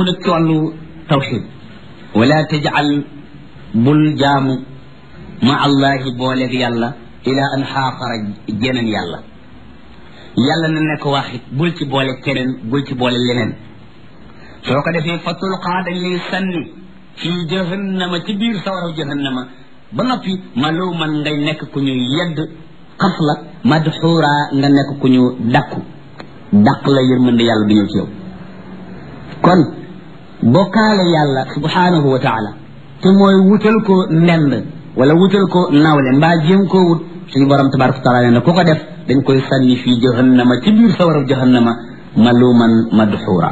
ñëw nag ci wàllu tawxid wala tajal bul jaamu ma allahi booleeg yàlla ila an xaaxara jeneen yàlla yàlla na nekk waaxit bul ci boole keneen bul ci boole leneen soo ko defee fa tulqaa dañ lay sànni fii jahannama ci biir sawaraw jahannama ba noppi maluman ngay nekk ku ñu yedd xas la madxuura nga nekk ku ñu dakku dàq la yërmande yàlla du ñëw ci yow kon bokkaale yàlla subhanahu wa taala te mooy wutal ko ndend wala wutal ko nawle mbaa jéem koo wut suñu borom tabaraka wa taala nee na ku ko def dañ koy sànni fii jahannama ci biir sawaraw jahannama maluman madxuura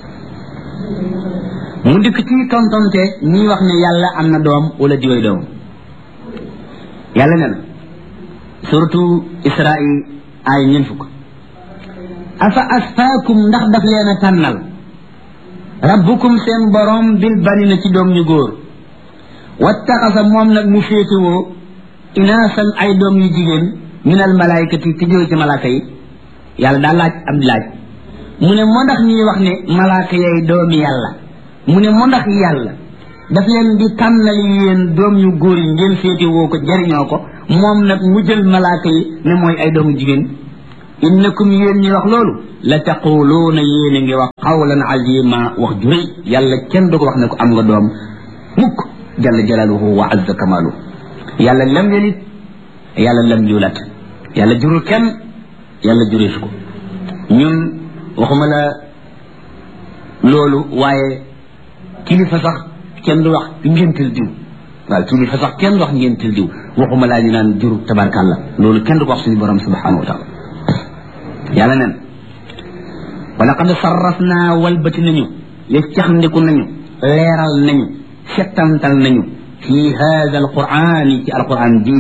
mu dikk ci tontonte ñi wax ne yàlla am na doom wala diway doom yàlla ne na surtout israil ay ñeen fukk afa asfaakum ndax daf leen a tànnal rabbukum seen borom bil banina ci doom ñu góor wattaxasa moom nag mu féetewoo inaasan ay doom yu jigéen min al malaykati te jóge ci malaaka yi yàlla daa laaj am laaj mu ne moo ndax ñuy wax ne malaaka yay doomi yàlla mu ne moo ndax yàlla daf leen di tànnal yéen doom yu góor yi ngeen féetewoo ko jariñoo ko moom nag mu jël malaaka yi ne mooy ay doomu jigéen innakum yéen ñi wax loolu la taquluuna yéen a ngi wax qawlan azima wax ju rëy yàlla kenn du ko wax ne ko am nga doom mukk jalla jalaaluhu wa azza kamaaluhu yàlla lam yelit yàlla lam yulat yàlla jurul kenn yàlla jureesu ko ñun waxuma la loolu waaye kilifa sax kenn du wax ngéntal diw waaw kilifa sax kenn du wax ngéntal diw waxuma laa ñu naan jur tabarkàlla loolu kenn du ko wax suñu borom subhanahu wa taala yàlla nen wala qad sarrafna walbati nañu yeccaxndiku nañu leeral nañu settantal nañu fi hada alqurani ci alquran ji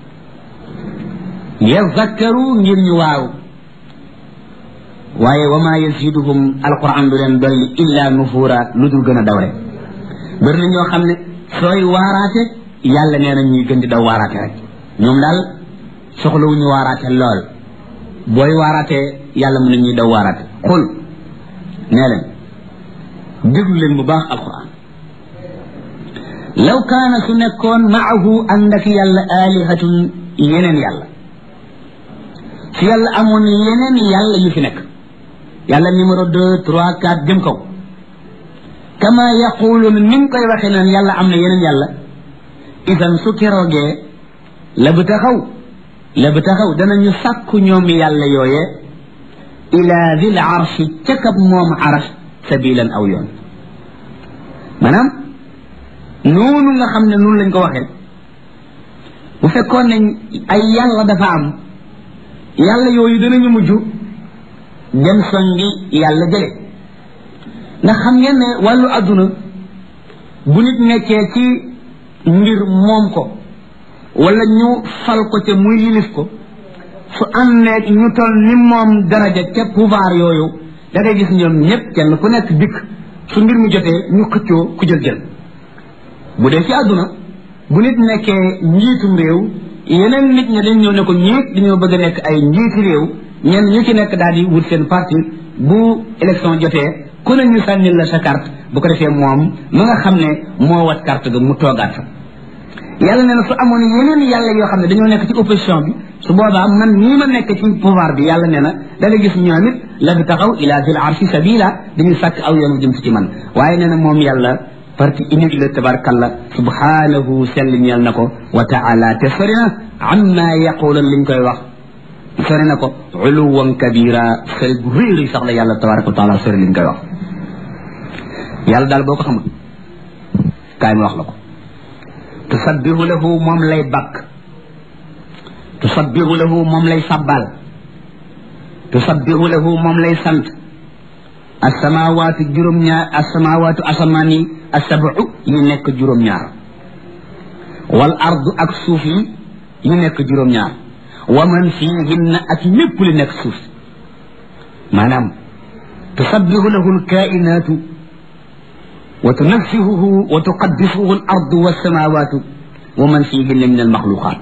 yazakkaru ngir ñu waaw waaye wa ma yaziduhum alquran du leen dolli illa nufura lu dul gën a daw rek bëri na ñoo xam ne sooy waaraate yàlla nee na ñuy gën di daw waaraate rek ñoom daal soxlawuñu waaraate lool booy waaraatee yàlla mën na ñuy daw waaraate xul nee leen déglu leen bu baax alquran law kaana su nekkoon maahu ànd ak yàlla alihatun yeneen yàlla su yàlla amoon yeneen yàlla yu fi nekk yàlla numéro deux trois quatre jëm kaw kama yaquluun ni nga koy waxee naan yàlla am na yeneen yàlla isan su keroogee la bu taxaw la bu taxaw danañu sàkku ñoom yàlla yooye ila dil arshi ca kab moom arsh sabilan aw yoon maanaam noonu nga xam ne noonu lañ ko waxee bu fekkoon ne ay yàlla dafa am yàlla yooyu danañu mujj dem songi yàlla jële ndax xam ngeen ne wàllu adduna bu nit nekkee ci mbir moom ko wala ñu fal ko ca muy yilif ko su àndeeg ñu toll ni moom daraja ca pouvoir yooyu da ngay gis ñoom ñëpp kenn ku nekk dikk su mbir mi jotee ñu xëccoo ku jël jël bu dee ci àdduna bu nit nekkee njiitum réew yeneen nit ñi dañ ñëw ne ko ñiit dañoo bëgg a nekk ay njiiti réew ñenn ñu ci nekk daal di wut seen parti bu élection jotee ku ne ñu sànnil la sa carte bu ko defee moom ma nga xam ne moo wat carte ga mu toogaat fa yàlla nee na su amoon yeneen yàlla yoo xam ne dañoo nekk ci opposition bi su boobaa man nii ma nekk ci pouvoir bi yàlla nee na da nga gis ñoom it la fi taxaw ila zil arshi sabila dañuy sàkk aw yoonu jëm si ci man waaye nee na moom yàlla parti unique la tabarkalla subhanahu sell ñeel na ko wa taala te sori na amma yaqulan liñ koy wax sori na ko uluwan kabira sori gu réeri sax la yàlla tabaraka wa taala sori liñ koy wax yàlla daal boo ko xamul kaay ma wax la ko tusabbihu lahu moom lay bakk tusabbihu lahu moom lay sabbal tusabbihu lahu moom lay sant asamawaatu juróom-ñaar asamawaatu asamaan yi asabu yi nekk juróom-ñaar wal ardu ak suuf yi yi nekk juróom-ñaar wa man fiihinna ak lépp li nekk suuf maanaam tusabbihu lahu alkainaatu wa tunaffihuhu wa tuqaddisuhu al ardu wassamawatu wa man fiihinna min al maxluqaat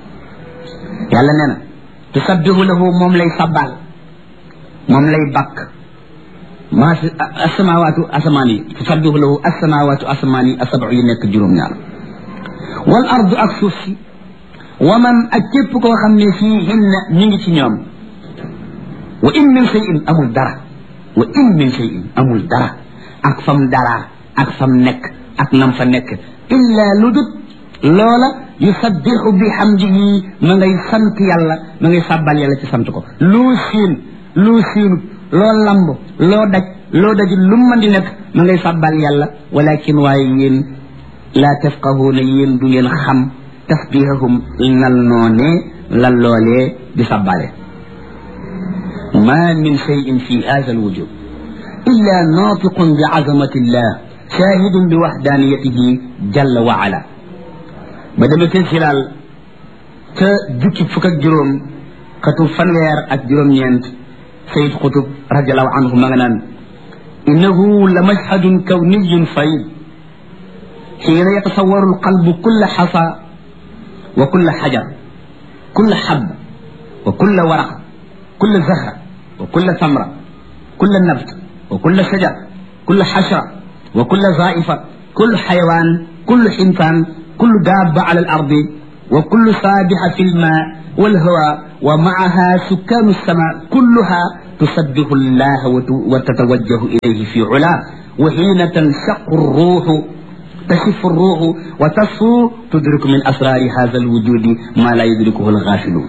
yàlla nee na tusabbihu lahu moom lay sabbal moom lay bakk maa fi asamawaatu asamaan yi tusabbihu lahu asamawaatu asamaan yi asabu yi nekk juróom-ñaar wal ardu ak suuf si wa man ak képp koo xam ne fii hinna ñu ngi ci ñoom wa in min shay'in amul dara wa in min shay'in amul dara ak fam dara ak fam nekk ak nam fa nekk illa lu dut loola yusabbixu bi hamdihi ma ngay sant yàlla ma ngay sàbbal yàlla ci sant ko loo siin loo siinut loo lamb loo daj loo daj lu mën di nekk ma ngay sàbbal yàlla walakin waaye yéen laa tafqahuuna yéen du ngeen xam tasbihahum nal noonee lan loolee di sàbbale ma min cheyin fi hada alwujud illa natiqun bi azamati illah shahidun bi waxdaniyatihi jalla wa ala ba demee ca silaal ca jukki fukk ak juróom xatu fanweer ak juróom-ñeent sayid xutub radiallahu anhu ma nga naan innahu la mashhadun kawniyun fayd xiina yatasawaru alqalbu kulla xasa wa kulla xajar kulla xab wa kulla waraq kulla zahra wa kulla samra kulla nabt wa kulla shajar kulla xashra wa kulla zaifa kullu xayawaan kullu xintaan kullu daaba ala alardi wa kullu saabixa fi lma والهواء ومعها سكان السماء كلها تسبح الله وتتوجه إليه في علاه وحين تنشق الروح تشف الروح وتصفو تدرك من أسرار هذا الوجود ما لا يدركه الغافلون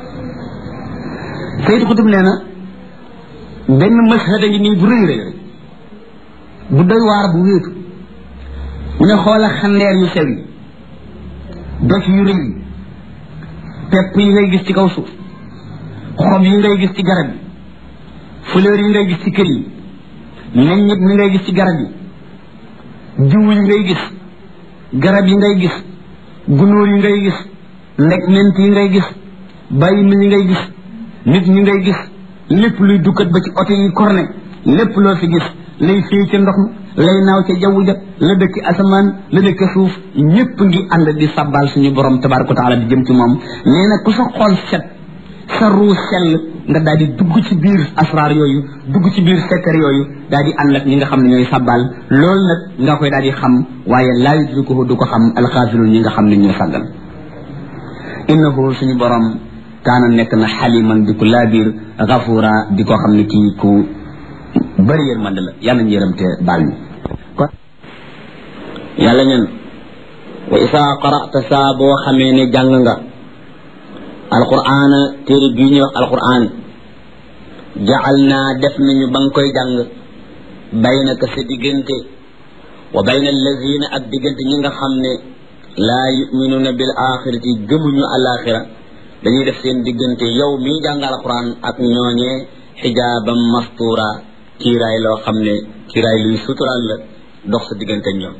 سيد قطب لنا benn mashhada ngi nii bu rëy rëy bu doy waar bu wéetu mu ne xoola xandeer yu sew yi doj yu rëy yi pepp yi ngay gis ci kaw suuf xob yi ngay gis ci garab yi fleur yi ngay gis ci kër yi meññit mi ngay gis ci garab yi jiw yi ngay gis garab yi ngay gis gunóor yi ngay gis ndeg ment yi ngay gis bàyyi mi yi ngay gis nit ñi ngay gis lépp luy dukkat ba ci oto yi korne lépp loo fi gis lay fii ca ndox mi lay naaw ca jaww ja la dëkk asamaan la dëkk suuf ñépp ngi ànd di sabbal suñu borom tabaraka wa taala di jëm ci moom nee na ku sa xol set sa ruu sell nga daal di dugg ci biir asraar yooyu dugg ci biir secret yooyu daal di ànd ak ñi nga xam ne ñooy sabbal loolu nag nga koy daal di xam waaye laa yudrikuhu du ko xam alxaafilun ñi nga xam ne ñoo sàggal innahu suñu borom kaana nekk na xaliman di ko laabiir gafuura di ko xam ne kii ku bëri yërmande la yàlla ñu yërëm te baal ñu kon yàlla ñen wa isaa qara'ta saa boo xamee ne jàng nga alqur'aana téere bii ñuy wax alqur'aan jacal naa def nañu ba nga koy jàng baynaka sa diggante wa bayna allazina ak diggante ñi nga xam ne laa yuminuuna bil axirati gëmuñu alaxira dañuy def seen diggante yow mii jàng alqur'aan ak ñooñee xijaaban mastura kiiraay loo xam ne kiiraay luy suturaal la dox sa diggante ñoom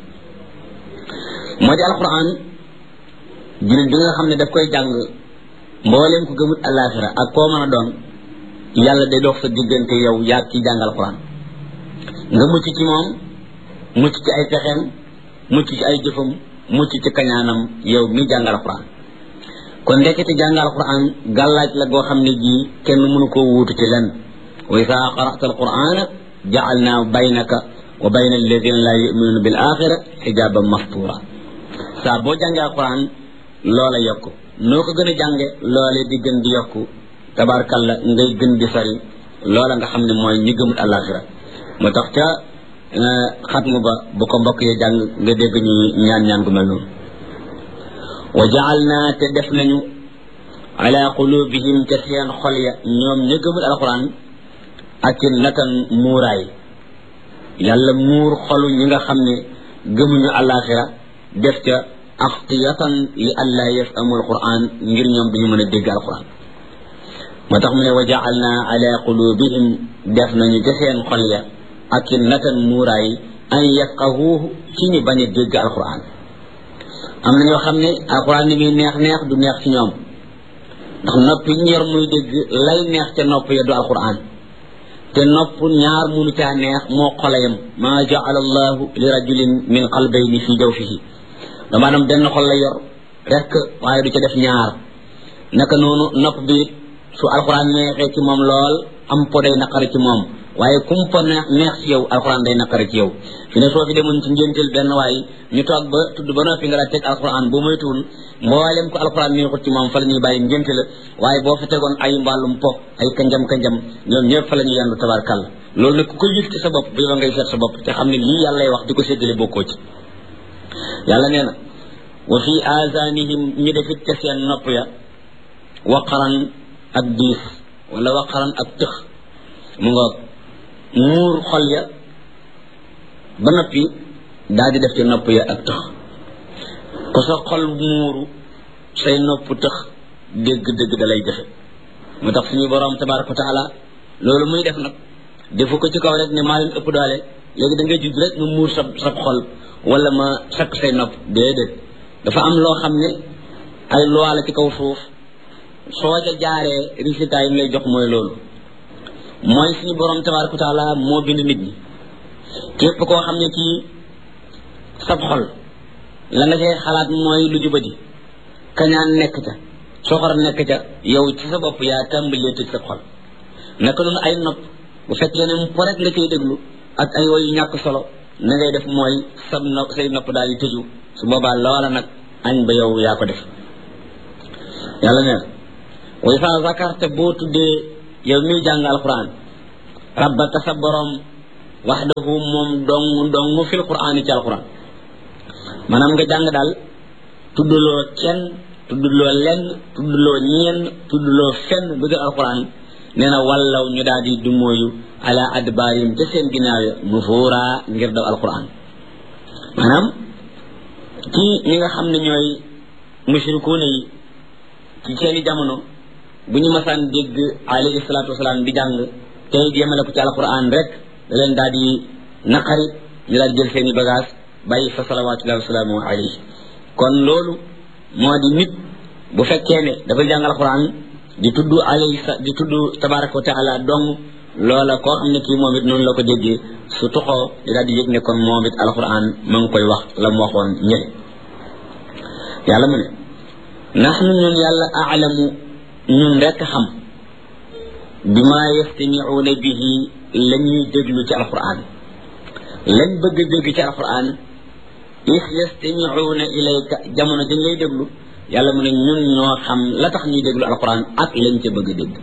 moo di alquran jullit bi nga xam ne daf koy jàng mbooleem ko gëmut alaxira ak koo mën a doon yàlla day dox sa diggante yow yaa ki jàng alquran nga mucc ci moom mucc ci ay pexeem mucc ci ay jëfam mucc ci kañaanam yow mi jàng alquran kon ndekete jàng alquran gàllaaj la goo xam ne jii kenn mënu koo wuutu ci lenn wa isa qara'ta alqur'ana ja'alna baynaka wa bayna alladina la yu'minuna bil axira xijaban mastura saa boo jàngee alquran loola yokku noo ko gën a jànge loole di gën di yokku tabarkalla ngay gën di sori loola nga xam ne mooy ñi gëmut alaxira moo tax ca xatmu ba bu ko mbokk yi jàng nga dégg ñu ñaan ñaan gu mel noonu wa ja'alna te def nañu ala qulubihim ca seen xol ya ñoom ña gëmut alquran akinnatan muuraay yàlla muur xolu ñi nga xam ne gëmuñu alaxira def ca axtiyatan li alla yafamu alquran ngir ñoom duñu mën a dégg alquran moo tax mu ne wa jaalna ala qulubihim def nañu ca seen xol ya akinnatan muuraay an yafqahuuhu ci ñu bañ a dégg alquran am na ñoo xam ne alquran ni muy neex neex du neex ci ñoom ndax nopp yi ñu yor muy dégg lay neex ca nopp ya du alquran te nopp ñaar munu caa neex moo xolayam maa jaala allahu li rajulin min qalbayni fi jawfihi dama nam benn xol la yor rek waaye du ca def ñaar naka noonu nopp bi su alquran neexee ci moom lool am po day naqari ci moom waaye kumpa neex neex ci yow alxuraan day naqari ci yow fi ne soo fi demoon ci ngénteel benn waaye ñu toog ba tudd ba noppi nga daa teg alxuraan boo moytuwul mboolem ko alxuraan neexut ci moom fa la ñuy bàyyi ngénte la waaye boo fa tegoon ay mbàllum po ay kanjam kanjam ñoom ñëpp fa la ñuy yendu tabarkàlla loolu nag ku ko yëg ci sa bopp bi ba ngay seet sa bopp te xam ne lii yàllay wax di ko séddale bokkoo ci yàlla nee na wa fi azanihim ñu defit ca seen nopp ya waqaran ak diis wala waqaran ak tëx mu nga muur xol ya ba noppi daal di def ci nopp ya ak tëx ko sa xol muuru say nopp tëx dégg-dégg da lay jafe moo tax suñu borom tabaraka wa taala loolu muy def nag defu ko ci kaw rek ne maa leen ëpp doole léegi da ngay judd rek nga muur sa sa xol wala ma sakk say nopp déedéet dafa am loo xam ne ay loi la ci kaw suuf soo ca jaaree résultat yi mu lay jox mooy loolu mooy suñu borom tabaraka wa taala moo bind nit ñi képp koo xam ne kii sab xol la nga cay xalaat mooy lu jubadi kañaan nekk ca soxor nekk ca yow ci sa bopp yaa tàmbalee tëj sa xol naka noonu ay nopp bu fekkee ne mu rek nga cay déglu ak ay woy yu ñàkk solo na ngay def mooy sab nopp say nopp daal di tëju su boobaa loola nag añ ba yow yaa ko def yàlla nee na way sa zakarta boo tuddee yow miy jàng alquran rabbaka sa borom waxdahu moom dong dong fil quran ci alquran maanaam nga jàng daal tudduloo kenn tudduloo lenn tudduloo ñeen tudduloo fenn lu dul alquran nee na wallaw ñu daal di dumóoyu ala adbaarim ca seen ginnaaw ya nufuura ngir daw alquran maanaam ci ñi nga xam ne ñooy mushrikuuna yi ci seeni jamono bu ñu masaan dégg alayhi salaatu wasalaam di jàng tey yemale ko ci alquran rek da leen daal di naqari ñu daal di jël seeni bagage bàyyi fa salawaatullahi wasalaamu alayhi kon loolu moo di nit bu fekkee ne dafa jàng alquran di tudd alayhi sa di tudd tabaraka wa taala dong loola koo xam ne kii moom it noonu la ko déggee su toxoo di daal di yëg ne kon moom it alquran ma ngi koy wax la mu waxoon ñële yàlla mu ne naxnu ñun yàlla aalamu ñun rekk xam bima yastamiuuna bihi la ñuy déglu ci alquran lañ bëgg a dégg ci alquran is yastamiuuna ilayka jamono dañ lay déglu yàlla mu ne ñun ñoo xam la tax ñuy déglu alquran ak lañ ca bëgg a dégg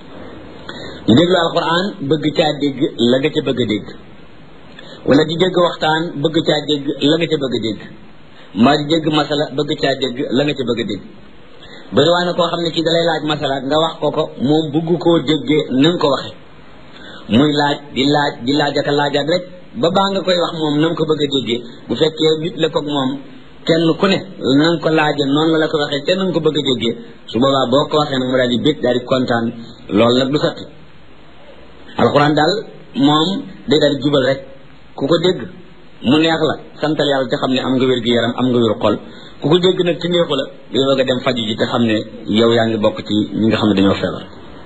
ñu déglu alquran bëgg caa dégg la nga ca bëgg a dégg wala di dégg waxtaan bëgg caa dégg la nga ca bëgg a dégg mbaa di dégg masala bëgg caa dégg la nga ca bëgg a dégg bëri waa na koo xam ne kii dalay laaj masala nga wax ko ko moom bëgg koo déggee na nga ko waxe muy laaj di laaj di laaj ak laajaat rek ba baa nga koy wax moom na nga ko bëgg a déggee bu fekkee nit la koog moom kenn ku ne na nga ko laaje noonu la la ko waxee te na nga ko bëgg a déggee su boobaa boo ko waxee nag mu daal di bég daal di kontaan loolu nag du sotti alxuraan daal moom day daal di jubal rek ku ko dégg mu neex la santal yàlla te xam ne am nga wér gi yaram am nga wér xol ku ko dégg nag ci neexu la day bëgg a dem faju ji te xam ne yow yaa ngi bokk ci ñi nga xam ne dañoo feebar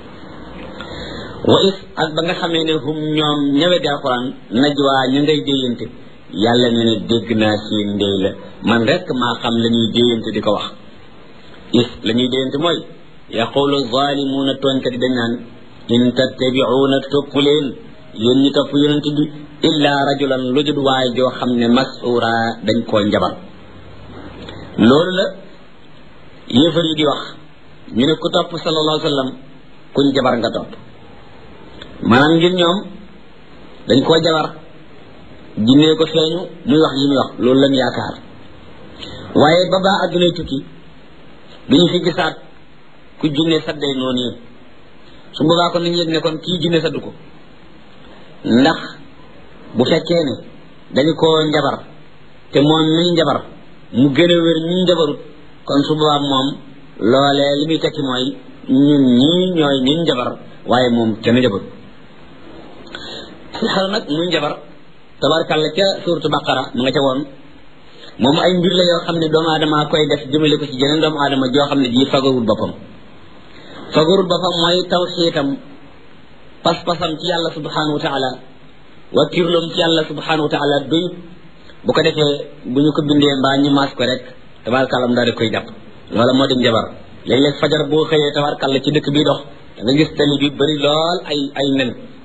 wa is ak ba nga xamee ne hum ñoom ñëwee di alxuraan najwaa ñu ngay déyante yàlla ne ne dégg naa seen ndey la man rek maa xam la ñuy déyante di ko wax is la ñuy déyante mooy yaqulu zalimuuna tooñkat yi dañ naan in tattabiuuna topp leen yéen ñi topp yonent bi illa rajulan lu jud waay joo xam ne masura dañ koo njabar loolu la yéefar yi di wax ñu ne ku topp sallallahu alayhi wa sallam kuñ jabar nga topp maanaam ngir ñoom dañ koo jabar jinnee ko feeñu muy wax yi muy wax loolu lañ yaakaar waaye ba baa addunay tukki duñu fi gisaat ku jinne sadday noonu yi su boobaa kon nañu yëg ne kon kii jinne saddu ko ndax bu fekkee ne dañu koo njabar te moom mi njabar mu gën a wér ñu njabarut kon su boobaa moom loolee li muy tekki mooy ñun ñii ñooy ñun njabar waaye moom kenn njabarut si xel nag muy njabar tabarkàlla ca suuratu baqara mu nga ca woon moom ay mbir la yoo xam ne doomu aadama koy def jëmale ko ci jeneen doomu aadama joo xam ne ji fagarul boppam fagarul boppam mooy tawxiitam pas-pasam ci yàlla subhanahu wa taala wakkirloom ci yàlla subhanahu wa taala doyut bu ko defee bu ñu ko bindee mbaa ñu maas ko rek tabarkàlla mu daal di koy jàpp loola moo di njabar léeg-léeg fajar boo xëyee tabarkàlla ci dëkk bi dox da nga gis tali bi bëri lool ay ay nen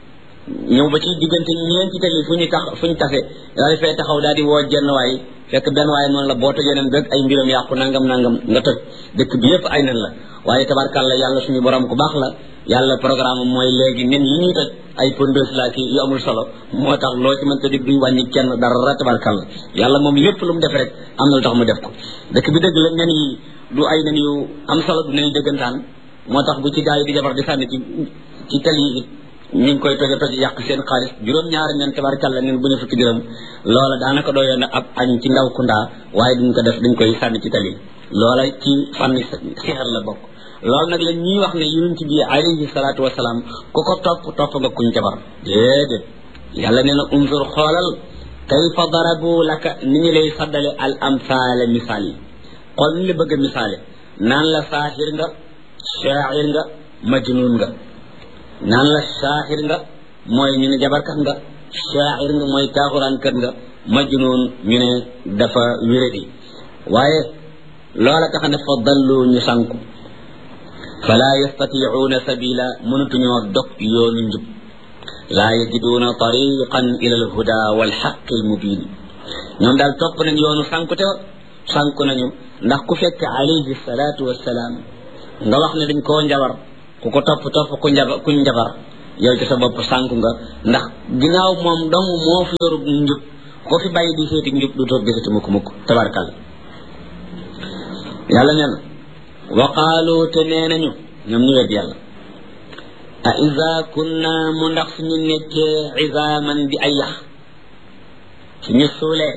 ñëw ba ci diggante ñeenti tali fu ñu tax fu ñu tase daal di fay taxaw daal di woo jenn waay fekk benn waaye noonu la boo tojee nen rek ay mbiram yàqu nangam nangam nga toj dëkk bi yëpp ay nen la waaye tabarkàlla yàlla suñu borom ku baax la yàlla programme mooy léegi nen yi ñuy toj ay pondeuse la ki yu amul solo moo tax loo ci mënta dig duñ wàññi kenn dara tabarkàlla yàlla moom lépp lu mu def rek am na lu tax mu def ko dëkk bi dëgg la nen yi du ay nen yu am solo du nen yu dëggantaan moo tax bu ci gaa yi di jabar di sànni ci ci tali yi ñu ngi koy toje toj yàq seen xaalis juróom-ñaari nen tabarkàlla nen bu ñu fukki dërëm loola daanaka doyoon na ab añ ci ndaw kundaa waaye duñ ko def dañ koy sànni ci tali loola ci fànni sixar la bokk loolu nag la ñuy wax ne yonent bi alayhi salaatu wasalaam ku ko topp topp nga kuñ jabar déedéet yàlla nee na unzur xoolal kayfa darabu laka ni ñu lay saddale al amsaala misaal yi xool ni la bëgg a misaale naan la saaxir nga shaacir nga majnun nga naan la saaxir nga mooy ñu ne jabarkat nga shaacir nga mooy taaxuraankat nga majnun ñu ne dafa wéradi waaye loola tax ne fa dallu ñu sànku fala yastaticuuna sabila mënatuñoo dog yoonu njub laa yajiduuna tariqan ila alhuda walxaqi almubin ñoom daal topp nañ yoonu sànkute sànku nañu ndax ku fekk alayhi salaatu wassalaam nga wax ne dañ koo njabar ku ko topp topp ku njaba ku njabar yow ci sa bopp sànku nga ndax ginnaaw moom dong moo fi yorub njub ko fi bàyyi di seeti njub du toog gisati mukk mukk tabarkal yàlla nee na wa qaalu te nee nañu ñoom ñu wet yàlla a iza kunna mu ndax suñu nekkee izaaman di ay yax suñu suulee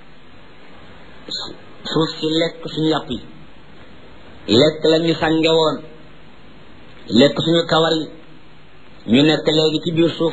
suuf si lekk suñu yàpp yi lekk la ñu sànge woon lekk suñu kawar yi ñu nekk léegi ci biir suuf